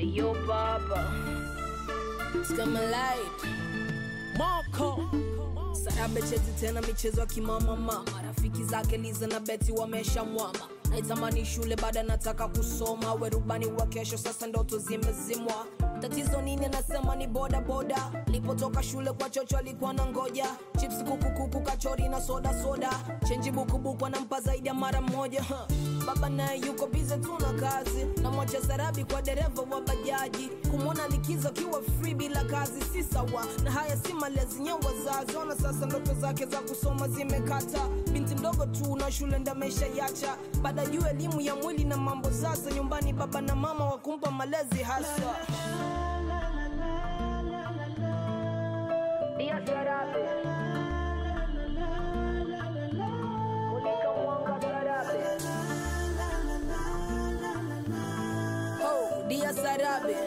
Yo baba Light. Marco Sarabe chezi tena michezo ya kimamama marafiki zake Liza na Beti wamesha mwama naitamani shule baada nataka kusoma werubani wa kesho sasa ndoto zimezimwa tatizo nini anasema ni boda boda lipotoka shule kwa chocho alikuwa na ngoja chips kukukuku kachori na soda soda chenji bukubuku anampa zaidi ya mara moja huh. baba naye yuko bize tu na kazi na mwacha sarabi kwa dereva wa bajaji kumwona likizo akiwa free bila kazi si sawa na haya si malezi nye wazazi ona sasa ndoto zake za kusoma zimekata binti mdogo tu na shule ndamesha yacha baada juu elimu ya mwili na mambo sasa nyumbani baba na mama wakumpa malezi hasa Dia Sarabe Mulika mwanga Sarabe oh, dia sarabe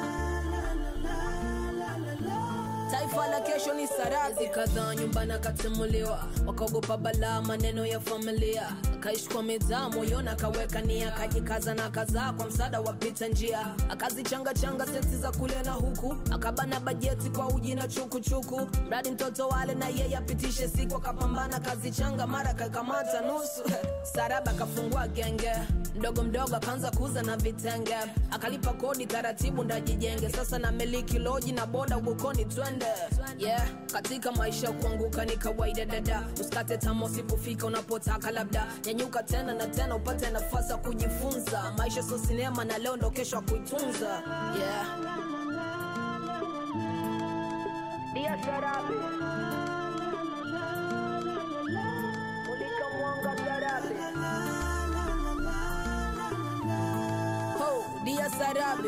taifa la kesho ni sarabi kadhaa nyumbani akatimuliwa wakaogopa balaa maneno ya familia akaishi kwa midhaa moyoni akaweka nia akajikaza na kazaa kwa msaada wa pita njia akazichangachanga seti za kule na huku akabana bajeti kwa uji na chukuchuku mradi mtoto wale na yeye apitishe siku akapambana kazichanga mara kakamata nusu saraba akafungua genge mdogo mdogo akaanza kuuza na vitenge akalipa kodi taratibu ndajijenge sasa na miliki loji na boda ugukoni twende yeah katika maisha kuanguka ni kawaida dada usikate tama usipofika unapotaka labda nyanyuka tena na tena upate nafasi ya kujifunza maisha sio sinema na leo ndo kesho ya kuitunza yeah Dia Sarabe Mulika mwanga Sarabe ho dia sarabe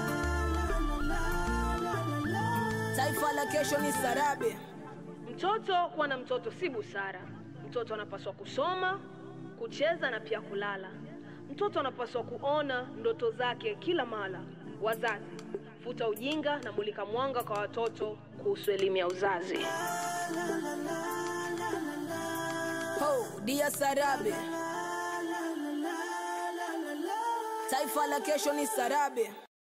taifa la kesho ni sarabe Mtoto kuwa na mtoto si busara. Mtoto anapaswa kusoma, kucheza na pia kulala. Mtoto anapaswa kuona ndoto zake kila mara. Wazazi, futa ujinga na mulika mwanga kwa watoto kuhusu elimu ya uzazi. ho dia sarabe taifa la kesho ni sarabe